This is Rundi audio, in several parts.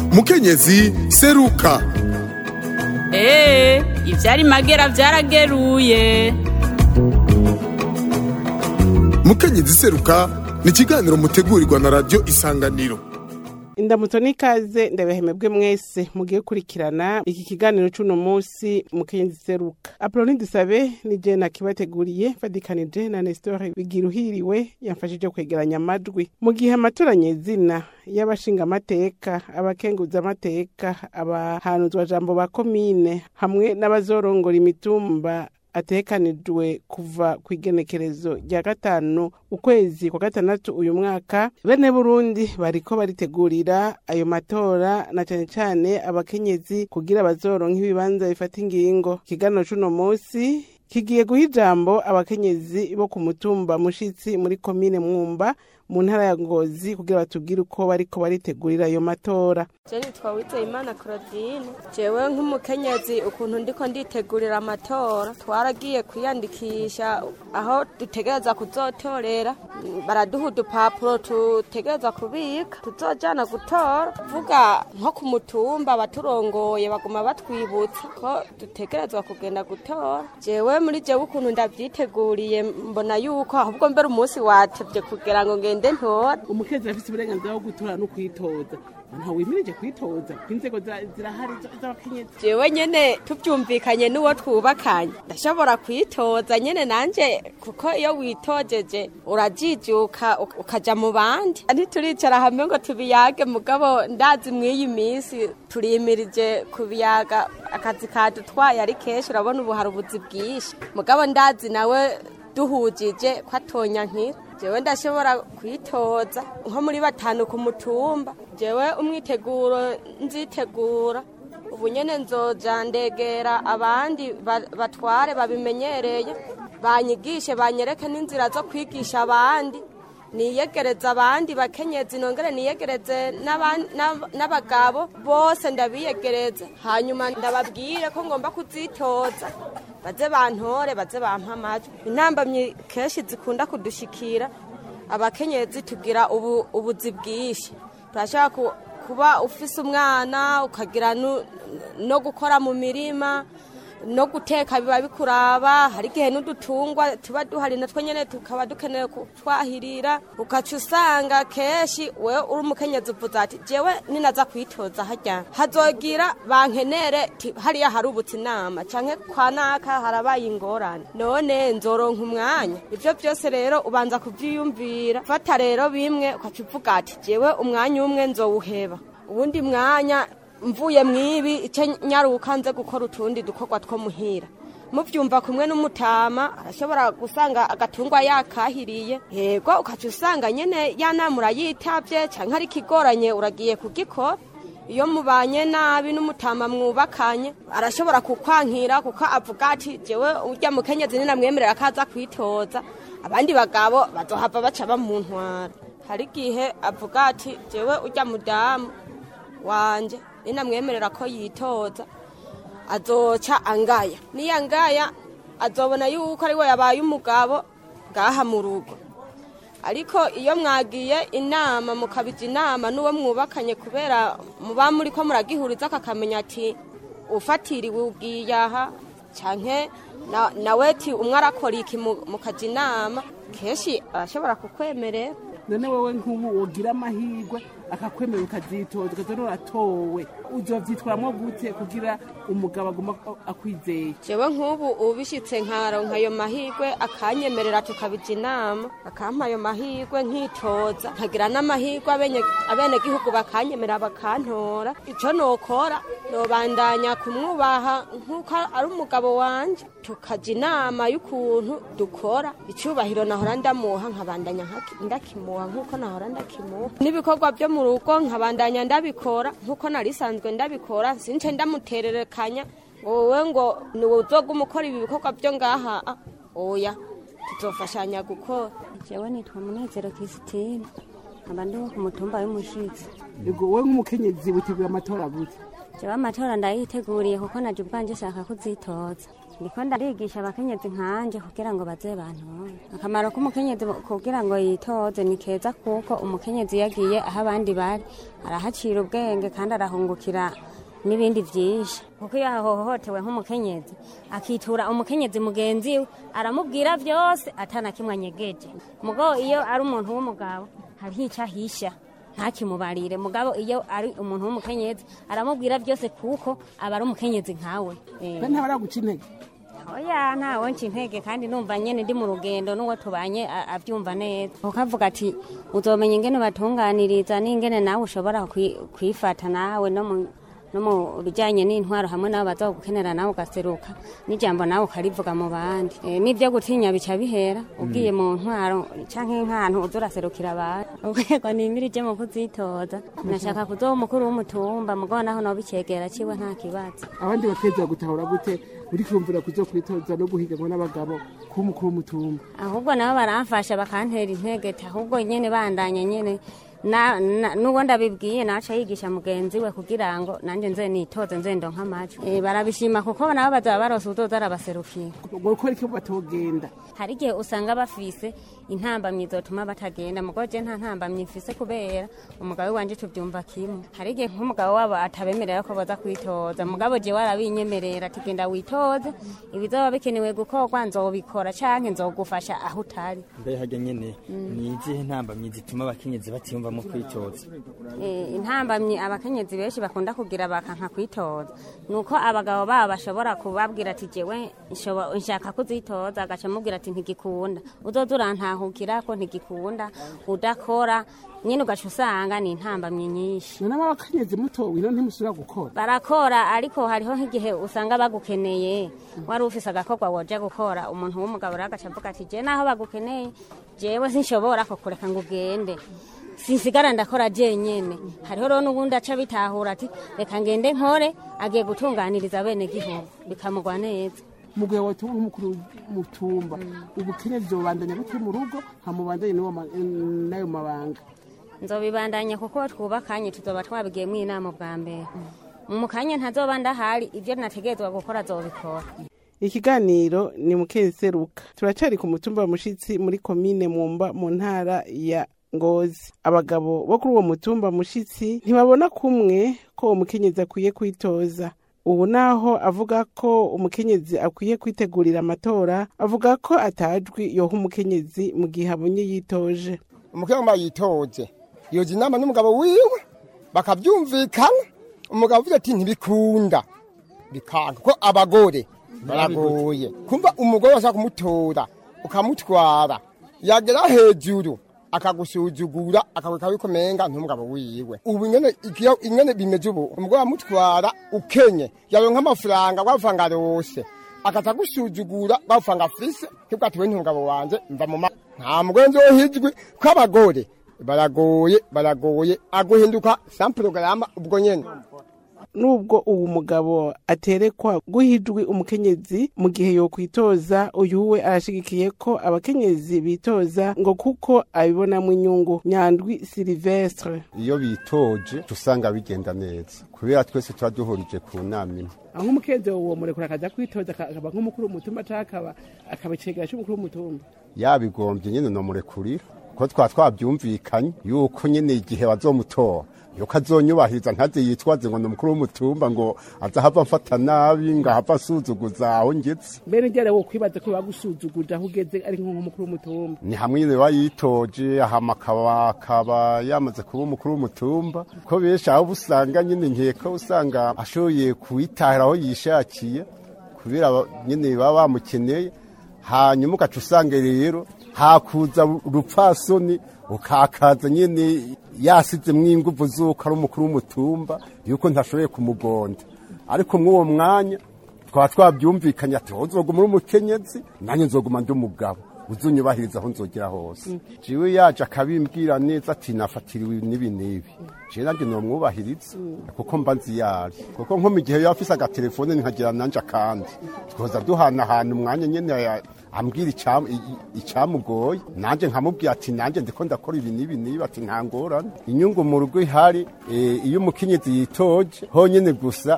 mukenyezi seruka eee ivyari magera vyarageruye mukenyezi seruka ni ikiganiro mutegurirwa na radiyo isanganiro indamutso n'ikaze ndabahemebwe mwese mugiye kurikirana iki kiganiro c'uno munsi mukenyezi seruka apoloni dusabe ni je nakibateguriye fadikanije na nesitore bigiruhiriwe yamfashije kwegeranya amajwi mu gihe amatora nyezina y'abashingamateka abakenguzamateka abahanuzwa jambo ba komine hamwe n'abazorongora imitumba atekanijwe kuva ku igenekerezo rya gatanu ukwezi kwa gatandatu uyu mwaka bene burundi bariko baritegurira ayo matora na cane cane abakenyezi kugira bazoronka ibibanza bifata ingingo ikiganiro c'uno munsi kigiye guha ijambo abakenyezi bo ku mutumba mushitsi muri komine mwumba mu ntara ya ngozi kugira batubwire uko bariko baritegurira ayo matora jeni twawizeye imana claudine jewe nk'umukenyezi ukuntu ndiko nditegurira amatora twaragiye kwiyandikisha aho dutegereza kuzotorera baraduha udupapuro tutegereza kubika tuzojana gutora vuga nko ku mutumba abaturongoye baguma batwibutsa ko dutegerezwa kugenda gutora jewe muri jewe ukuntu ndavyiteguriye mbona yuko ahubwo mbere umunsi watevye kugira ngo ngende ntora umukenyezi afise uburenganzira bwo gutora no kwitoza nta wimirije kwitoza inzego zirahari z'abakenyezi jewe nyene tuvyumvikanye n'uwo twubakanye ndashobora kwitoza nyene nanje kuko iyo witojeje urajijuka ukaja mu bandi ntituricara hamwe ngo tubiyage mugabo ndazi mw'iyi minsi turimirije kubiyaga akazi kadutwaye ari kenshi urabona ubu hari ubuzi bwinshi mugabo ndazi nawe duhujije ko atonya nkira jewe ndashobora kwitoza nko muri batanu ku mutumba jewe umwiteguro nzitegura ubu nyene nzoja ndegera abandi batware babimenyereye banyigishe banyereke n'inzira zo kwigisha abandi niyegereza abandi bakenyezi nongere niyegereze n'abagabo bose ndabiyegereze hanyuma ndababwire ko ngomba kuzitoza baze bantore baze bampa amajwi intambamyi kenshi zikunda kudushikira abakenyezi tugira ubu ubuzi bwinshi turashaka kuba ufise umwana ukagira no gukora mu mirima no guteka biba bikuraba hari igihe n'udutungwa tuba duhari natwe nyene tukaba dukeneye kutwahirira ukaca usanga kenshi wewe uri umukenyezi uvuze ati jewe ninaza kwitoza harya hazogira bankenere hariya hari ubutse inama canke kwa naka harabaye ingorane none nzoronka umwanya ivyo vyose rero ubanza kuvyiyumvira fata rero bimwe ukaca uvuga ati jewe umwanya umwe nzowuheba uwundi mwanya mvuye mwibi icyo nyaruka nze gukora utundi dukorwa two muhira mubyumva kumwe n'umutama arashobora gusanga agatungwa yakahiriye yego ukaca usanga nyine ya nama urayitavye cyangwa ari ikigoranye uragiye kugikora iyo mubanye nabi n'umutama mwubakanye arashobora kukwankira kuko avuga ati jewe urya mukenyezi ninamwemerera ko aza kwitoza abandi bagabo bazohava baca bamuntwara hari igihe avuga ati jewe urya mudamu wanje ninamwemerera ko yitoza azoca angaya niyo angaya azobona yuko ari we yabaye umugabo ngaha mu rugo ariko iyo mwagiye inama mukabija inama n'uwo mwubakanye kubera muba muri ko muragihuriza akakamenya ati ufatiriwe ubwiye aha canke nawe ti umwe arakora iki mukaja inama kenshi arashobora kukwemerera none wewe nk'ubu wogira amahirwe akakwemera ukazitoza ukazora uratowe uzovyitwaramwo gute kugira umugabo aguma akwizeye jewe nk'ubu ubishitse nkaronka ayo mahirwe akanyemerera tukabija inama akampa ayo mahirwe nkitoza nkagira n'amahirwe abenegihugu bakanyemera bakantora ico nokora nobandanya kumwubaha nk'uko ari umugabo wanje tukaja inama y'ukuntu dukora icubahiro nahora ndamuha nkabandanya ndakimuha nk'uko nahora ndakimuha n'ibikorwa vyo mu rugo nkabandanya ndabikora nk'uko narisanzwe ndabikora since ndamutererekanya ngo wowe ngo niwe uzoga umukora ibi bikorwa vyo ngaha oya tuzofashanya gukora jewe nitwa munezero krisitine nkaba ndi ku mutumba w'umushitsi yego wowe nk'umukenyezi witegura amatora gute jewe amatora ndayiteguriye kuko naje ubwanje shaka kuzitoza ndiko ndarigisha abakenyezi nkanje kugira ngo baze bantore akamaro k'umukenyezi kugira ngo yitoze ni keza kuko umukenyezi yagiye aho abandi bari arahacira ubwenge kandi arahungukira n'ibindi byinshi kuko iyo ahohotewe nk'umukenyezi akitura umukenyezi mugenzi we aramubwira byose atana kimwe anyegeje mugabo iyo ari umuntu w'umugabo hariho icyo ahisha ntakimubarire mugabo iyo ari umuntu w'umukenyezi aramubwira byose kuko aba ari umukenyezi nkawe Eh. be ntabaraguca intege oya ntawe nca intege kandi numva nyene ndi mu rugendo n'uwo tubanye a- avyumva neza ukavuga ati uzomenya ingene batunganiriza n'ingene nawe ushobora kwi- kwifata nawe no mu no mu bijanye n'intwaro hamwe nabo bazogukenera nawe ugaseruka n'ijambo nawe ukarivuga mu bandi e, n'ivyo gutinya bica bihera ugiye mu ntwaro canke nk'ahantu uza uraserukira abantu urwego nimirije mu kuzitoza nashaka kuzoba umukuru w'umutumba mugabo naho noba icegera ciwe nta kibazo abandi bakeza gutahura gute uri kumvira kuzo kwitoza no guhiganwa n'abagabo k'umukuru w'umutumba ahubwo nabo baramfasha bakantera intege ahubwo nyene bandanya nyene na, na, n'uwo ndabibwiye naca yigisha mugenzi we kugira ngo nanje nze nitoze nze ndonka amajwi e, barabishima kuko nabo bazaba barose uzoza arabaserukira gukora iki batogenda hari igihe usanga bafise intambamyi zotuma batagenda mugabo je nta ntambamyi mfise kubera umugabo wanje tuvyumva kimwe hari igihe nk'umugabo wabo atabemerera ko baza kwitoza mugabo je warabinyemerera ati genda witoze ibizoba bikenewe gukorwa nzobikora canke nzogufasha aho utari mbe harya nyene ni izihe ntambamyi zituma abakenyezi batiyumvamo kwitoza Eh, intambamyi abakenyezi benshi bakunda kugira bakanka kwitoza nuko abagabo babo bashobora kubabwira ati jewe nshobo- nshaka kuzitoza agaca amubwira ati ntigikunda uzoza urantahukira ko ntigikunda udakora nyine ugaca usanga ni intambamyi nyinshi none abakenyezi muto wino ntimusubira gukora barakora ariko hariho nk'igihe usanga bagukeneye wari ufise agakorwa woja gukora umuntu w'umugabo rero agaca avuga ati je naho bagukeneye jewe sinshobora kukureka ngo ugende sinsigara ndakora jenyene hariho rero n'ubundi aca bitahura ati reka ngende nkore agiye gutunganiriza bene gihugu bikamugwa neza mu gihe watuma nk'umukuru w'umutumba ubukenyezi bubandanya butari mu rugo hamubandanye n'uwo ma- n'ayo mabanga nzobibandanya kuko twubakanye tuzoba twabigiyemo inama bwa mbere mu kanya ntazoba ndahari ibyo nategerezwa gukora azobikora ikiganiro ni mukeseruka turacari ku mutumba wa mushitsi muri komine mumba mu ntara ya ngozi abagabo bo kuri uwo mutumba mushitsi ntibabona kumwe ko uwo mukenyezi akwiye kwitoza ubu naho avuga ko umukenyezi akwiye kwitegurira amatora avuga ko atajwi yoha umukenyezi mu gihe abonye yitoje umukobwa yitoze yoza inama n'umugabo wiwe bakabyumvikana umugabo avuze ati ntibikunda bikanga ko abagore baragoye kumva umugore washaka kumutora ukamutwara yagera hejuru akagusuzugura akabika yuko menga n'umugabo wiwe ubu ingene ikiyo ingene bimeze ubu umugore amutwara ukenye yaronka amafaranga wavanga rose akaza gusuzugura bavanga afise kibwa ati we n'umugabo wanje mva mu ma nta mugore nzohijwe ko abagore baragoye baragoye aguhinduka samporogaramu ubwo nyene nubwo uwo mugabo aterekwa guhijwi umukenyezi mu gihe yokwitoza uyu we arashigikiye ko abakenyezi bitoza ngo kuko abibonamo inyungu nyandwi silivestre iyo bitoje usanga bigenda neza kubera twese tuba duhurije ku nama imwe aho umukenyezi uwo murekura akaza kwitoza akaba nk'umukuru w'umutumba cyangwa akaba akaba icegera cy'umukuru w'umutumba yabigombye nyine nomurekurira ko twa twabyumvikanye yuko nyine igihe bazomutora yuko azonyubahiriza ntaze yitwaze ngo ni umukuru w'umutumba ngo azahava mfata nabi ngo ahava asuzuguza aho ngetse mbere njyana wo kwibaza ko bagusuzuguje aho ugeze ari nk'umukuru w'umutumba ni hamwe nyine bayitoje ahama akaba akaba yamaze kuba umukuru w'umutumba ko benshi aho usanga nyine nkeka usanga ashoboye kuwitahira aho yishakiye kubera aba- nyine baba bamukeneye hanyuma ugaca usanga rero hakuza urupfasoni ukakaza nyine yasizemwo inguvu z'uko ari umukuru w'umutumba yuko ntashoboye kumugonda ariko mw'uwo mwanya twaba twabyumvikanye ati wowe uzoguma uri umukenyezi nanjye nzoguma ndi umugabo uzunyubahiriza aho nzogera hose jiwe yaje akabimbwira neza ati nafatiriwe n'ibi n'ibi jewe nanjye nomwubahiriza kuko mba nzi yari kuko nko mu gihe yaba afise agatelefone nkagira nanje akandi twoza duhanahana umwanya nyene ya- ambwira icam- i- i- icamugoye nanje nkamubwira ati nanje ndiko ndakora ibi n'ibi n'ibi ati nta ngorane inyungu mu rugo ihari eh, iyo umukenyezi yitoje honyene gusa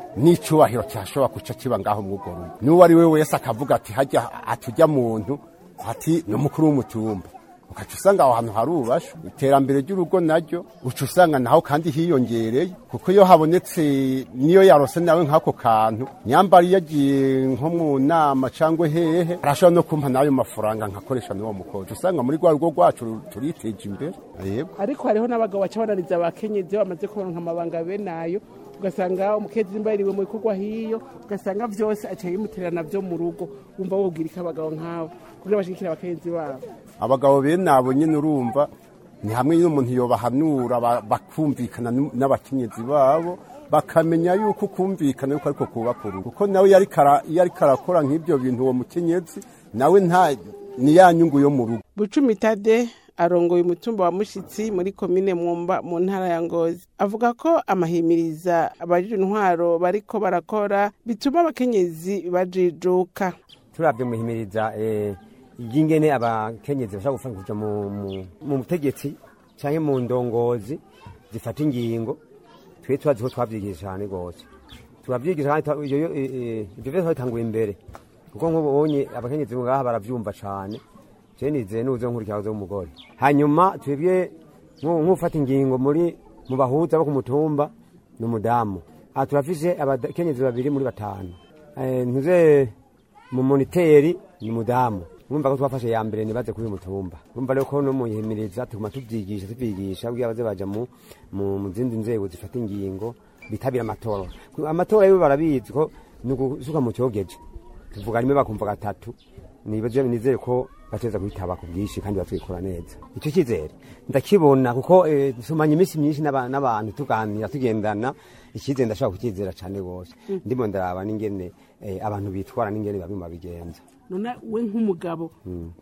n'icubahiro cyashobora kuca kiba ngaho mw'urwo rugo n'uwo ari we wese akavuga ati hajya atujya muntu ati ni umukuru w'umutumba ukaca usanga aho hantu harubasha iterambere ry'urugo naryo uca usanga naho kandi hiyongereye kuko iyo habonetse niyo yarose nawe nk'ako kantu nyambara iyo agiye nko mu nama cyangwa hehe arashobora no kumpa n'ayo mafaranga nkakoresha n'uwo mukozi usanga muri rwa rugo rwacu turiteje imbere yego ariko hariho n'abagabo baca bananiza abakenyezi iyo bamaze kuronka amabanga bene ayo ugasanga umukenyezi mbaririwe mu bikorwa hiyo ugasanga vyose aciye yimuterana vyo mu rugo wumva wobwira iki abagabo nk'abo kugira bashigikire abakenyezi babo abagabo bene abo nyine urumva ni hamwe n'umuntu yobahanura ba- bakumvikana n- n'abakenyezi babo bakamenya yuko kumvikana yuko ariko kubaka urugo kuko nawe iyo ariko ara- iyo ariko arakora nk'ibyo bintu uwo mukenyezi nawe nta ni ya nyungu yo mu rugo bucumi tade arongoye umutumba wa mushitsi muri komine mwumba mu ntara ya ngozi avuga ko amahimiriza abajije intwaro bariko barakora bituma abakenyezi bajijuka turabye muhimiriza eh, ry'ingene abakenyezi bashaka gufasha kuja mu- mu- mu butegetsi canke mu ndongozi zifata ingingo twe turazi ko twavyigisha cane gose turavyigisha kandi twa- iyo- iyo- eh, eh, ivyo vyose twabitanguye imbere kuko nk'ubonye abakenyezi ngaha baravyumva cane je nizeye nuze nkurikira w'umugore hanyuma twebwe nku- nk'ufata ingingo muri mu bahuza bo ku mutumba ni umudamu aha turafise abakenyezi babiri muri batanu Eh, ntuze mu moniteri ni mudamu mwumva ko twafashe ya mbere nibaze kuri uyu mutumba mwumva rero ko no muyihimiriza tuguma tuvyigisha tuvyigisha kugira baze baja mu mu mu zindi nzego zifata ingingo bitabira amatora Ku- amatora yo barabizi ko ni ugusuka mu cyogeje tuvuga rimwe bakumva gatatu nibaze nizere ko bateza kwitaba ku bwinshi kandi batwikora neza icyo cyizere ndakibona kuko eh, tumanye iminsi myinshi n'aba- n'abantu tuganira tugendana icyizere ndashobora kukizera cyane rwose ndimo ndaraba n'ingene eh, abantu bitwara n'ingene bamwe babigenza none we nk'umugabo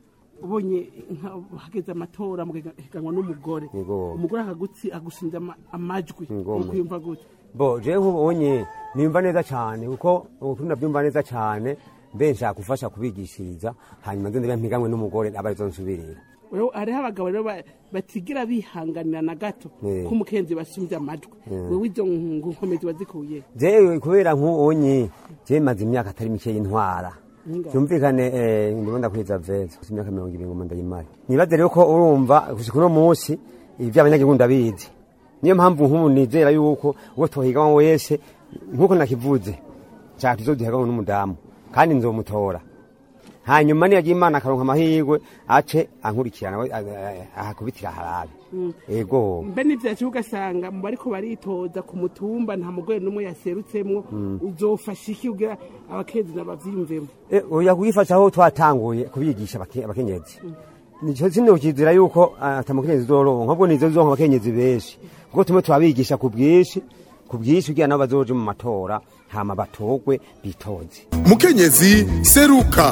ubonye nka- hageze amatora mugahiganwa n'umugore Yego. umugore akagutsi agushinja ama- amajwi Yego. ukwiyumva gute bo je nk'ubonye nimva neza cyane kuko ukuri nabyumva neza cyane mbe nshaka gufasha kubigishiriza hanyuma nze ndabe mpiganwe n'umugore aba arizo nsubirira Rero hariho abagabo rero ba- batigira bihanganira na gato Eh. ko umukenzi basumvye amajwi wewe izo nkomezi wazikuye jewe kubera nk'ubonye je maze imyaka atari mike y'intwara Ingahe? byumvikane eh, ndimo ndakwiza veza gusa imyaka mirongo ibiri ngo ndayimare nibaze rero ko urumva gushika uno munsi ivy'abanyagihugu ndabizi niyo mpamvu nk'ubu nizera yuko uwo twohiganwa wese nk'uko nakivuze nshaka tuzoduhiganwa n'umudamu kandi nzomutora hanyuma niyagira imana akaronka amahirwe ace ankurikirana we, a- a- ahakubitira harabe ego mbe n'ivyacu ugasanga mu bariko baritoza ku mutumba nta mugore n'umwe yaserutsemwo uzofasha iki kugira abakenzi nabavyiyumvemo Eh, oya kuyifasha aho twatanguye kubigisha abake- abakenyezi nico sinokizira yuko atamukenyezi uzoronka ahubwo nizo zizoronka abakenyezi benshi kuko tumwe turabigisha ku bwinshi ku bwinshi kugira nabo bazoje mu matora hama batogwe bitoze mukenyezi seruka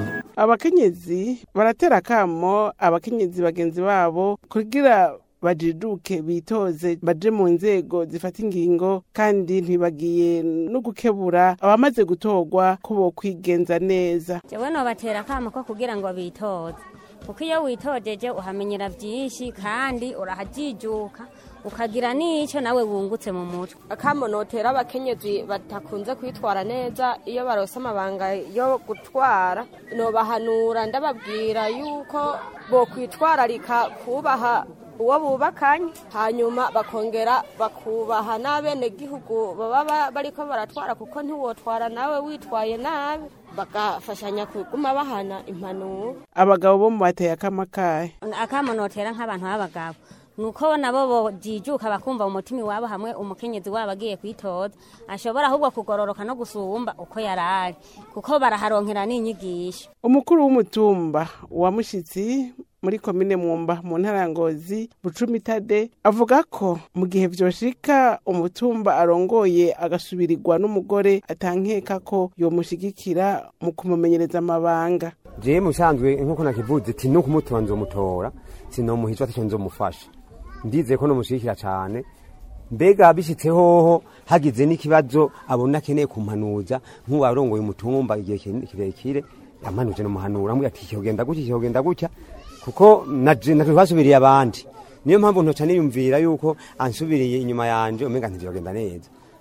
abakenyezi baratera akamo abakenyezi bagenzi babo kugira bajiduke bitoze baje mu nzego zifata ingingo kandi ntibagiye no gukebura abamaze gutorwa ko bokwigenza neza jewe nobatera akamo ko kugira ngo bitoze kuko iyo witojeje uhamenyera byinshi kandi urahajijuka ukagira n'icyo nawe wungutse mu mutwe akamo notera abakenyezi batakunze kwitwara neza iyo barose amabanga yo gutwara nobahanura ndababwira yuko bokwitwararika kubaha uwo bubakanye hanyuma bakongera bakubaha n'abenegihugu baba ba- bariko baratwara kuko ntiwotwara nawe witwaye nabi bagafashanya kuguma bahana impanuro abagabo bo mu bateye akamakaye akamo notera nk'abantu b'abagabo nuko nabo bojijuka bakumva mu mutima iwabo hamwe umukenyezi wabo agiye kwitoza ashobora ahubwo kugororoka no gusumba uko yarari kuko baraharonkera n'inyigisho umukuru w'umutumba wa mushitsi muri komine mwumba mu ntara ya ngozi bucumi tade avuga ko mu gihe vyoshika umutumba arongoye agasubirirwa n'umugore atankeka ko yomushigikira mu kumumenyereza amabanga jewe musanzwe nkuko nakivuze ati no kumutora nzomutora sinomuhica ataco nzomufasha ndizeye ko nomushigikira cane mbega bishitse hoho hagize n'ikibazo abona akeneye kumpanuza nk'uwarongoye umutumba igihe kire- kirekire yamanuje nomuhanura ambwira ati kihogenda gutya kihogenda gutya kuko naje natwe twasubiriye abandi niyo mpamvu ntoca niyumvira yuko ansubiriye inyuma yanje umenga ntivyogenda neza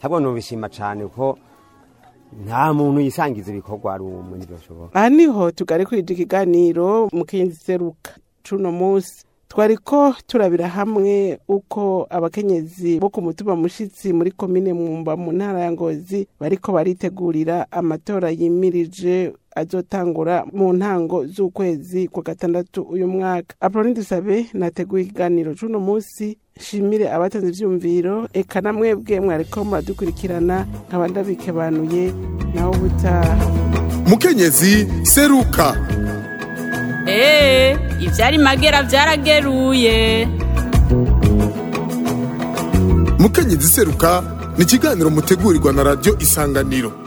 ntabwo nubishima cane kuko nta muntu yisangiza ibikorwa ari umwe ntibyoshoboka aha niho tugarekurije ikiganiro mukenyezi seruka cuno munsi twariko turabira hamwe uko abakenyezi bo ku mutumba mushitsi muri komine mwumba mu ntara ya ngozi bariko baritegurira amatora yimirije azotangura mu ntango z'ukwezi kwa gatandatu uyu mwaka aproni dusabe nateguye ikiganiro c'uno munsi nshimire abatanze ivyumviro eka na mwebwe mwariko muradukurikirana nkaba ndabikebanuye naho butaha mukenyezi seruka Ee, ivyari magera vyarageruye. mukenyezi seruka ni ikiganiro mutegurirwa na radiyo isanganiro